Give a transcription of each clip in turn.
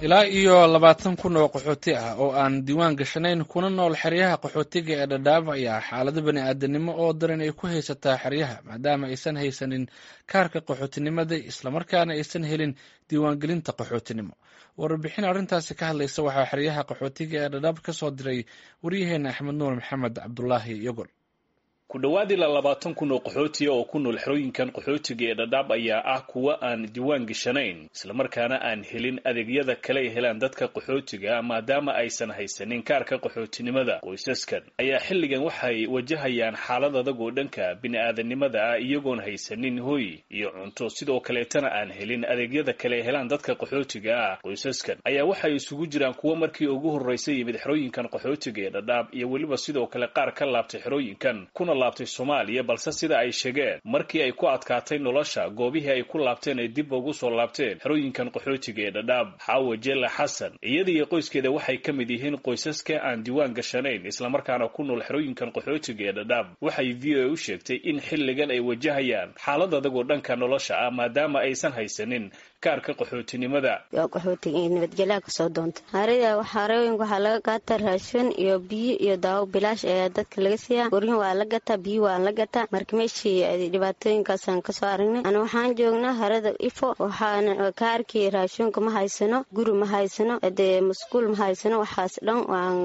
ilaa iyo labaatan kun oo qaxooti ah oo aan diiwaan gashanayn kuna nool xeryaha qaxootiga ee dhadhaab ayaa xaalado bani aadanimo oo daran ay ku haysataa xeryaha maadaama aysan haysanin kaarka qaxootinimada islamarkaana aysan helin diiwaangelinta qaxootinimo warbixin arrintaasi ka hadlaysa waxaa xeryaha qaxootiga ee dhadhaab ka soo diray waryaheena axmed nuur maxamed cabdulaahi yogol ku dhowaad ilaa labaatan kun oo qaxootiya oo ku nool xerooyinkan qaxootiga ee dhadhaab ayaa ah kuwa aan diiwaan gashanayn islamarkaana aan helin adeegyada kale ay helaan dadka qaxootiga maadaama aysan haysanin kaarka qaxootinimada qoysaskan ayaa xilligan waxay wajahayaan xaalad adag oo dhanka bini-aadanimada ah iyagoon haysanin hoy iyo cunto sidoo kaleetana aan helin adeegyada kale ay helaan dadka qaxootiga ah qoysaskan ayaa waxay isugu jiraan kuwa markii ugu horreysa yimid xerooyinkan qaxootiga ee dhadhaab iyo weliba sidoo kale qaar ka laabtay xerooyinkan kuna laabtay soomaaliya balse sida ay sheegeen markii ay ku adkaatay nolosha goobihii ay ku laabteen ay dib ugu soo laabteen xerooyinkan qaxootiga ee dhadhaab xaawo jela xasan iyada iyo qoyskeeda waxay ka mid yihiin qoysaska aan diiwaan gashanayn islamarkaana ku nool xerooyinkan qaxootiga ee dhadhaab waxay v o a u sheegtay in xilligan ay wajahayaan xaalad adagoo dhanka nolosha ah maadaama aysan haysanin kaarka qaxootinimada qaxootiga iyo nabadgelyaha kasoo doonta harida xarooyinka waxaa laga gaata raashin iyo biyo iyo daawo bilaash ayaa dadka laga siiyaa guryin waa la gataa biyo waa la gataa marka meeshii dhibaatooyinkaasaan kasoo aragnay ana waxaan joognaa harada ifo waxaana kaarkii raashinka ma haysano guri ma haysano dee masquul ma haysano waxaas dhan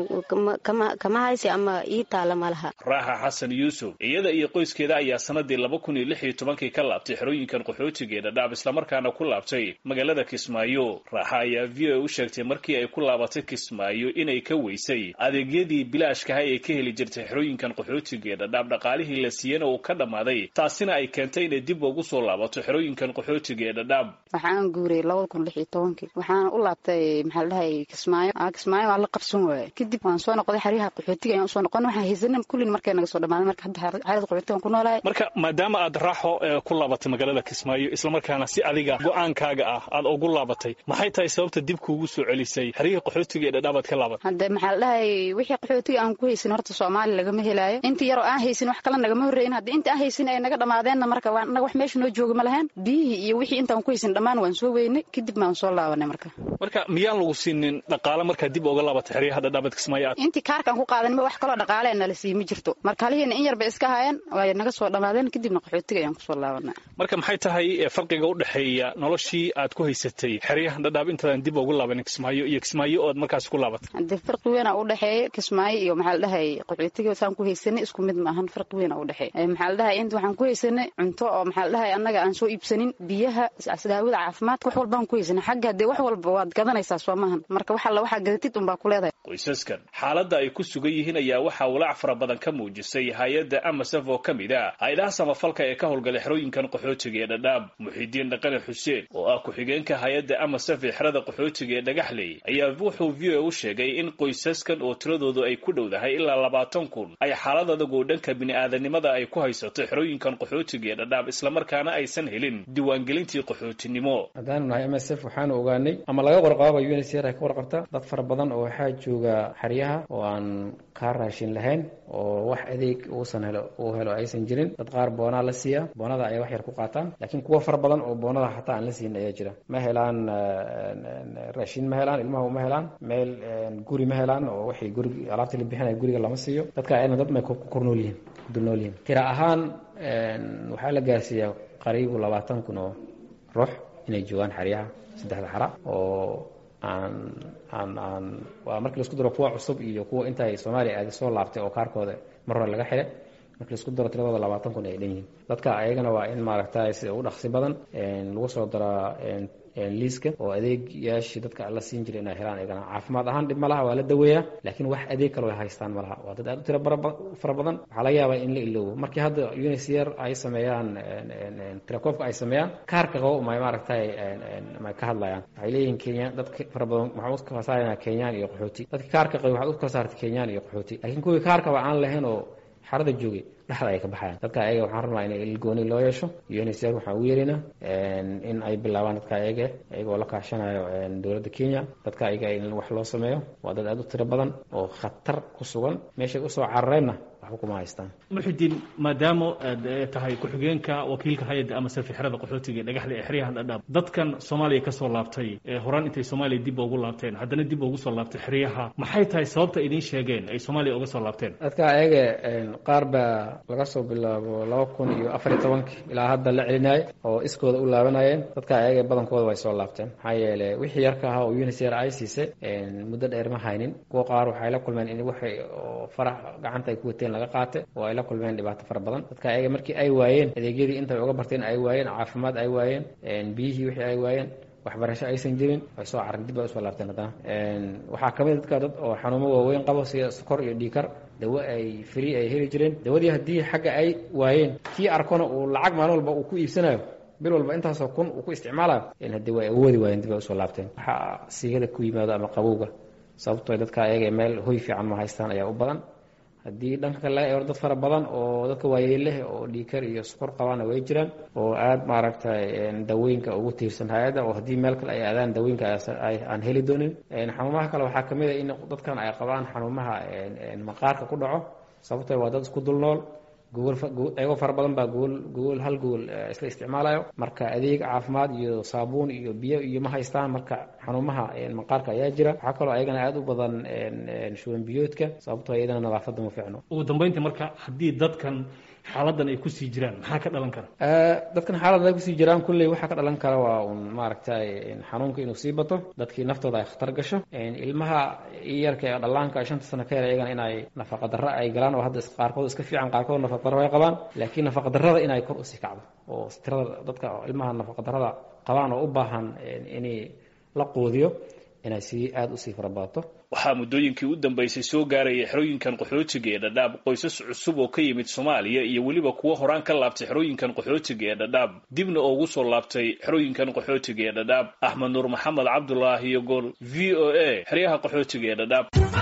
kama haysi ama ii taala ma laha raaxa xasan yuusuf iyada iyo qoyskeeda ayaa sanadii laba kun iyo lix iyo tobankii ka laabtay xerooyinkan qaxootiga ee dhadhaab islamarkaana ku laabtay magaalada kismaayo raaxa ayaa v o a u sheegtay markii ay ku laabatay kismaayo inay ka weysay adeegyadii bilaashkaha ee ka heli jirtay xerooyinkan qaxootiga ee dhadhaab dhaqaalihii la siiyana uu ka dhammaaday taasina ay keentay inay dib ugu soo laabato xerooyinkan qaxootiga ee dhadhaab waxaan guuray labada kun lix iyo tobankii waxaana u laabtay maxaa la dhahay kismaayo kismaayo waa la qabsan waaye kadib waan soo noqday xeryaha qaxootiga ayaan usoo noqon waxaan haysanin kullin markay naga soo dhamaaday marka hadda xerada qaxootigan ku noolahay marka maadaama aad raaxo ku laabatay magaalada kismaayo islamarkaana si adiga go-aankaaga ah aad ugu laabatay maxay tahay sababta dib kuugu soo celisay xeryihii qaxootiga ee dhadhaabaad ka laabatay hadde maxaa la dhahay wixii qaxootiga aan ku haysin horta soomaali lagama helaayo intii yaroo aan haysin wax kale nagama horreeyin haddi inta aan haysin ay naga dhammaadeenna marka waa naga wax meesha noo jooga ma lahayn biyihii iyo wixii intaan ku haysin dhammaan waan soo weynay kadib maan soo laabanay marka marka miyaan lagu siinin dhaqaale markaa dib uga laabatay xeryaha dhadhaabaad kismaayo aad intii kaarkaan ku qaadanima wax kaloo dhaqaale nala sii ma jirto marka halihiina in yarba iska haayeen way naga soo dhammaadeen kadibna qaxootiga ayaan kusoo laabanay marka maxay tahay farqiga u dhexeeya noloshii aad ku haysatay xeryahan dhadhaab intaadan dib ugu laabanin kismaayo iyo kismaayo ood markaas ku laabatay haddee farqi weyn a u dhexeeya kismaayo iyo maxaa la dhahay qaxootiga saan ku haysanay isku mid maahan farqi weyn a u dhexeeya maxaa la dhahay inta waxaan ku haysanay cunto oo maxaa la dhahay annaga aan soo iibsanin biyaha daawada caafimaadka wax walbaan ku haysanay xagga haddee wax walba waad gadanaysaa soo maahan marka wax alla waxaa gadatid unbaa ku leedahay qoysaskan xaaladda ay ku sugan yihiin ayaa waxaa walaac fara badan ka muujisay hay-adda amasaf oo ka mid ah hay-adaha samafalka ee ka howlgalay xerooyinkan qaxootiga ee dhadhaab muxidiin dhaqane xuseen oo ah ku-xigeenka hay-adda amasaf ee xerada qaxootiga ee dhagaxley ayaa wuxuu v o a u sheegay in qoysaskan oo tiradoodu ay ku dhowdahay ilaa labaatan kun ay xaalad adag oo dhanka bini-aadanimada ay ku haysato xerooyinkan qaxootiga ee dhadhaab islamarkaana aysan helin diiwaangelintii qaxootinimo haddaanu nahay m s f waxaanu ogaanay ama laga warqaaba u n c r ay ka warqabta dad fara badan oo waxaa jooga xeryaha oo aan kaa raashin lahayn oo wax adeeg uusan helo uu helo aysan jirin dad qaar boonaa la siiya boonada ayay wax yar ku qaataan laakiin kuwa fara badan oo boonada xataa aan la siin ayaa jira ma helaan raashin ma helaan ilmaha uma helaan meel guri ma helaan oo waxay gurig alaabtii la bixinaya guriga lama siiyo dadka ayadna dad may ku kornool yihiin dul nool yihiin tira ahaan waxaa la gaarsiiyaa qariibu labaatan kun oo ruux inay joogaan xeryaha saddexda xara oo aan aan aan waa markii laisku daro kuwa cusub iyo kuwa intaay soomaaliya aadi soo laabtay oo kaarkooda mar hore laga xidhay markii laisku daro tiradooda labaatan kun ay dhan yihiin dadka ayagana waa in maaragtay sida u dhaqsi badan lagu soo daraa liiska oo adeegyaashii dadka la siin jiray inay helaan ayagana caafimaad ahaan dhib ma laha waa la daweeyaa laakiin wax adeeg kaloo ay haystaan ma laha waa dad aad u tiro fara badan waxaa laga yaabaa in la iloobo markii hadda unicr ay sameeyaan tirakoobka ay sameeyaan kaarka qabo may maaragtay may ka hadlayaan waxay leeyihiin kenya dadka fara badan waxaan u kala saaraynaa kenyaan iyo qaxooti dadka kaarka qabay waxaad u kala saartay kenyaan iyo qaxooti laakiin kuwii kaarkaba aan lahayn oo xarada joogay dhexda ay ka baxayaan dadka ayaga waxaan rabnaa in ilgooni loo yeesho unicr waxaan ugu yeeraynaa in ay bilaabaan dadka ayaga ayagoo la kaashanayo dowladda kenya dadka ayaga in wax loo sameeyo waa dad aad u tiro badan oo khatar ku sugan meeshay usoo carareenna waxba kuma haystaan muxidiin maadaama aad tahay ku-xigeenka wakiilka hay-adda ama sarfixirada qaxootiga ee dhagaxda ee xeryaha dhadhaab dadkan soomaaliya ka soo laabtay horaan intay soomaaliya dib ugu laabteen haddana dib ugu soo laabtay xeryaha maxay tahay sababta idiin sheegeen ay soomaaliya uga soo laabteen dadka ayaga qaar baa laga soo bilaabo laba kun iyo afar iyo tobankii ilaa hadda la celinaayo oo iskooda u laabanayeen dadka ayaga badankooda way soo laabteen maxaa yeele wixii yarka ahaa oo unisr ay siisay muddo dheer ma haynin kuwa qaar waxay la kulmeen in waxay oo farax gacanta ay ku wateen laga qaatay oo ay la kulmeen dhibaato fara badan dadka ayaga markii ay waayeen adeegyadii intay uga barteen ay waayeen caafimaad ay waayeen biyihii wixii ay waayeen waxbarasho aysan jirin way soo caran dib bay usoo laabteen haddana waxaa kamid dadka dad oo xanuumo waaweyn qabo sida sokor iyo dhiikar dawo ay free ay heli jireen dawadii haddii xagga ay waayeen kii arkona uu lacag maalin walba uu ku iibsanayo bil walba intaasoo kun uu ku isticmaalayo haddii way awoodi waayeen dib ay usoo laabteen waxaa siigada ku yimaado ama qabowga sababtoo dadka ayaga meel hoy fiican ma haystaan ayaa u badan haddii dhanka kale laga eero dad fara badan oo dadka waayeeleh oo dhiikar iyo sukor qabaana way jiraan oo aada maaragtay dawooyinka ugu tiirsan hay-adda oo haddii meel kale ay aadaan dawooyinka aan heli doonin xanuumaha kale waxaa kamid a in dadkan ay qabaan xanuumaha maqaarka ku dhaco sababtoo waa dad isku dul nool gogolayagoo fara badan baa gogol gogol hal gogol isla isticmaalayo marka adeeg caafimaad iyo saabuun iyo biyo iyo ma haystaan marka xanuumaha maqaarka ayaa jira waxaa kaloo ayagana aada u badan shuban biyoodka sababtoo iyadana nadaafadda ma fiicno ugu dambeyntii marka haddii dadkan xaaladan ay kusii jiraan maxaa ka dhalan kara dadkan xaaladan ay kusii jiraan kulley waxaa ka dhalan kara waa un maaragtay xanuunka inuu sii bato dadkii naftooda ay khatar gasho ilmaha yarka ee dhallaanka shanta sano ka yar iyagana inay nafaqa darro ay galaan oo hadda qaarkood iska fiican qaarkood nafaqa darro ay qabaan laakiin nafaqa darrada inay kor usii kacdo oo tirada dadka ilmaha nafaqa darrada qabaan oo u baahan in la quudiyo inay sii aada usii farabadato waxaa muddooyinkii u dambaysay soo gaaraya xerooyinkan qaxootiga ee dhadhaab qoysas cusub oo ka yimid soomaaliya iyo weliba kuwo horaan ka laabtay xerooyinkan qaxootiga ee dhadhaab dibna ugu soo laabtay xerooyinkan qaxootiga ee dhadhaab axmed nuur maxamed cabdulaahi iyo gool v o a xeryaha qaxootiga ee dhadhaab